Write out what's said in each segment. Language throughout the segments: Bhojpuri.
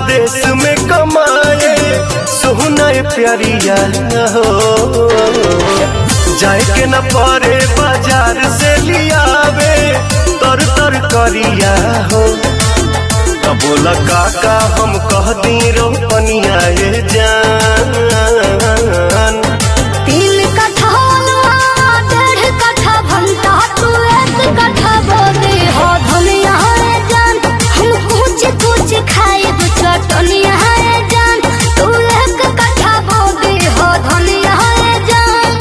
परदेश में कमाए सोहना प्यारिया हो जाए के न परे बाजार से लियावे तर तर करिया हो तब बोला काका हम कह दी रोपनिया ये जान तीन कट्ठा अलुआ, डेढ़ कट्ठा भंटा, तू एक कट्ठा बोदे हो धनिया रे जान। हम कुछ कुछ खाए दू चटनिया रे जान। तू एक कट्ठा बोदे हो धनिया रे जान।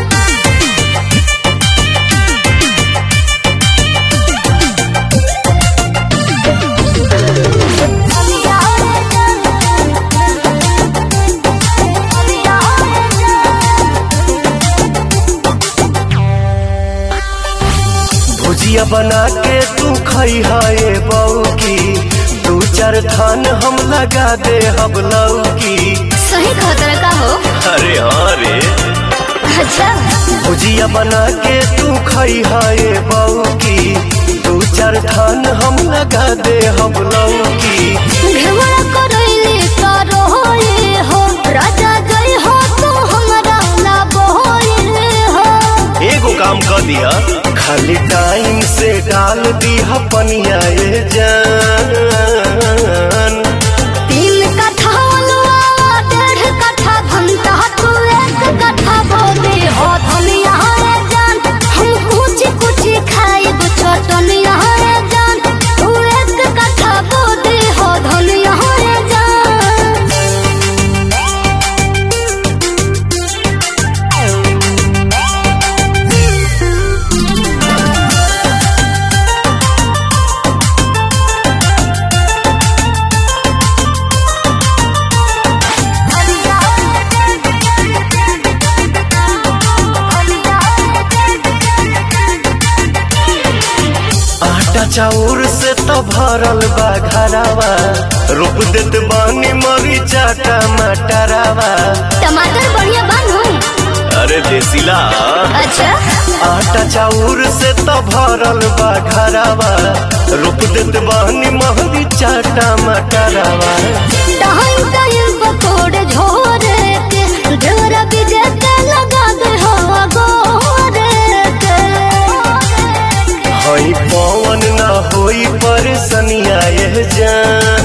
धनिया रे जान। धनिया रे जान। भुजिया बना के तू खई है बऊ की दू चार थान हम लगा दे हम लौकी सही कहा तरह का हो अरे हाँ रे अच्छा भुजिया बना के तू खई है बऊ की दू चार थान हम लगा दे हम लौकी घेवड़ा करैले तारो होए हो राजा जय हो तू हमरा ना बोए हो एगो काम कर दिया खाली टाइम से डाल दिया पनिया ये जान तीन कट्ठा अलुआ डेढ़ कट्ठा भंटा तू एक कट्ठा बोले हो धनिया रे जान हम कुछ कुछ खाए दो चटनिया रे जान तू एक कट्ठा बोले हो धनिया रे जान आटा चाउर से तो भरल बा घरावा रोप देत बानी मरीचा टमाटरावा टमाटर बढ़िया बानू अरे देसीला अच्छा आटा चाउर से तो भरल बा घरावा रोप देत बानी मरीचा टमाटरावा टाइम टाइम पकोड़े झोरे के ढेरा बीजे के लगा दे हो गोरे के हई पवन ना होई परेशानिया ये जान